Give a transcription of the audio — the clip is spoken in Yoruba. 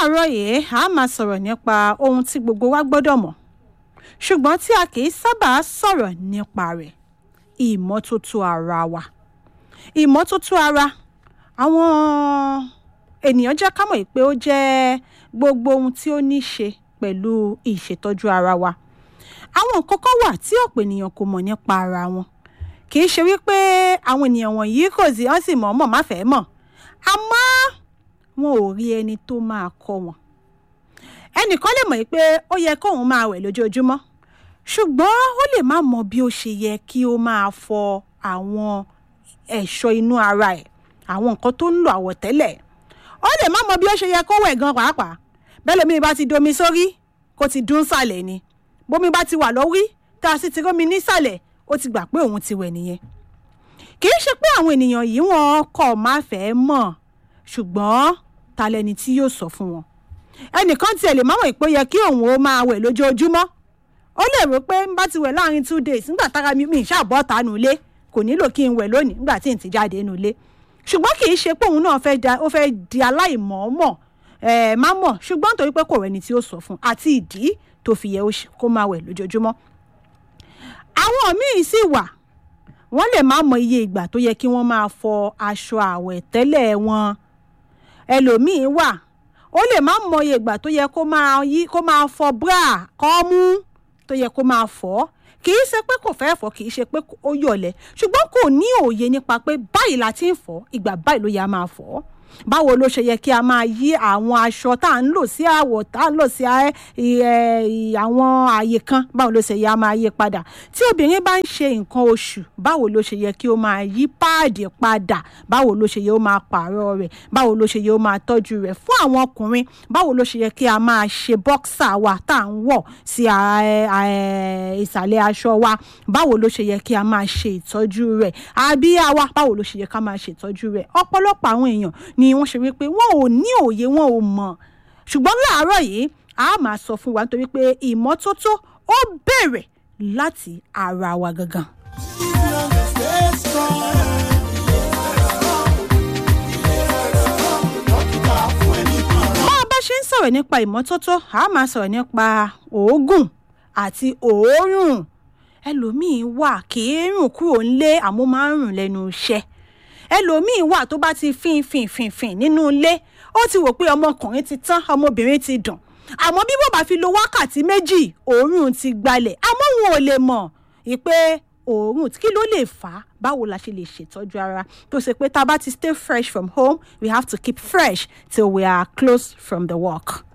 láàárọ̀ yìí a máa sọ̀rọ̀ nípa ohun tí gbogbo wa gbọ́dọ̀ mọ̀ ṣùgbọ́n tí a kì í sábà sọ̀rọ̀ nípa rẹ̀ ìmọ́tótó ara wa ìmọ́tótó ara àwọn ènìyàn jẹ́ ká mọ̀ pé ó jẹ́ gbogbo ohun tí ó ní ṣe pẹ̀lú ìṣètọ́jú ara wa àwọn nǹkan kan wà tí ọ̀pọ̀ ènìyàn kò mọ̀ nípa ara wọn kì í ṣe wípé àwọn ènìyàn wọ̀nyí kò sí wọ́n sì mọ̀ ọ́n mọ̀ má fẹ́ mọ̀ àmọ́ wọn ò rí ẹni tó máa kọ́ wọn ẹnìkan lè mọ̀ pé ó yẹ kóun máa wẹ̀ lójoojúmọ́ ṣùgbọ́n ó lè má mọ bí ó ṣe yẹ kí ó máa fọ àwọn ẹ̀ṣọ́ inú ara ẹ̀ àwọn nǹkan tó ń lo àwọ̀tẹ́lẹ̀ ó lè má mọ bí ó ṣe yẹ kó wẹ̀ gan pàápàá bẹ́ẹ̀ lómi bá ti domi sórí kó ti dún sàlẹ̀ ni bómi bá ti wà lórí tá a sì ti rómi nísàlẹ̀ ó ti gbà pé òun ti wẹ̀ nìyẹn kì í ṣe pé àwọn ènìyàn yìí wọn kọ̀ má fẹ́ mọ̀ ṣùgbọ́n ta lẹni tí yóò sọ fún wọn ẹnìkan tiẹ̀ lè má mọ̀ pé ó yẹ kí òun ó máa wẹ̀ lójoojúmọ́ ó lè rò pé n bá ti wẹ̀ láàrin two days nígbà tára mi mi ṣàbọ̀ ta nulẹ̀ kò nílò kí n wẹ̀ lónìí nígbà tí n ti jáde nulẹ̀ ṣùgbọ́n kì í ṣe pé òun náà fẹ́ da ó fẹ́ di aláìmọ̀ọ́mọ̀ ẹ̀ má mọ̀ ṣùgbọ́n nítorí pé kò rẹni tí ó sọ fún àti ìdí tó fi yẹ kó máa wẹ̀ lójoojúmọ́ àwọn míì sì wà wọ́n lè má mọ iye ìgbà tó yẹ kí wọ́n máa fọ aṣọ àwẹ̀tẹ́lẹ̀ wọn ẹlòmíín wà ó lè má mọ iye ìgbà tó yẹ kó máa yí kó máa fọ bra kọ́mú tó yẹ kó máa fọ kì í ṣe pé kò fẹ́ fọ kì í ṣe pé ó yọ̀lẹ̀ ṣùgbọ́n kò ní òye nípa pé báyìí la ti ń fọ ìgbà báyìí ló yẹ a máa fọ báwo ló ṣe yẹ kí a máa yí àwọn aṣọ tá à ń lò sí àwọ̀ tá à ń lò sí àwọn àyè kan báwo ló ṣe yẹ a máa yí padà tí obìnrin bá ń ṣe nǹkan oṣù báwo ló ṣe yẹ kí ó máa yí páàdì padà báwo ló ṣe yẹ ó máa pààrọ̀ rẹ̀ báwo ló ṣe yẹ ó máa tọ́jú rẹ̀ fún àwọn ọkùnrin báwo ló ṣe yẹ kí a máa ṣe bọ́ksà wa tá à ń wọ̀ sí ìsàlẹ̀ aṣọ wa báwo ló ṣe yẹ kí a máa ṣe ìtọ́jú rẹ̀ àbíyá wa báwo ló ṣe yẹ ká máa ṣe ìtọ́jú rẹ̀ ọ̀pọ̀lọpọ̀ àwọn èèyàn ni wọ́n ṣe wípé wọn ò ní òye wọn ò mọ̀ ṣùgbọ́n láàárọ̀ yìí a máa sọ fún wa nítorí pé ìmọ́tótó ó bẹ̀rẹ̀ láti ara wa gangan. bá a bá ṣe ń sọ̀rọ̀ nípa ìmọ́tótó a máa sọ̀rọ̀ nípa òógùn àti òórùn ẹlòmíín wà kì í rùn kúrò ńlé àmọ́ máa ń rùn lẹ́nu iṣẹ́ ẹlòmíín wà tó bá ti fín fín fín fín nínú ilé ó ti wò pé ọmọkùnrin ti tán ọmọbìnrin ti dùn àmọ́ bí wọ́n bá fi lo wákàtí méjì òórùn ti gbalẹ̀ àmọ́ wọn ò lè mọ̀ ìpè òórùn kí ló lè fà á báwo la ṣe lè ṣètọ́jú ara tó ṣe pé tá a bá ti stay fresh from home we have to keep fresh till we are close from the work.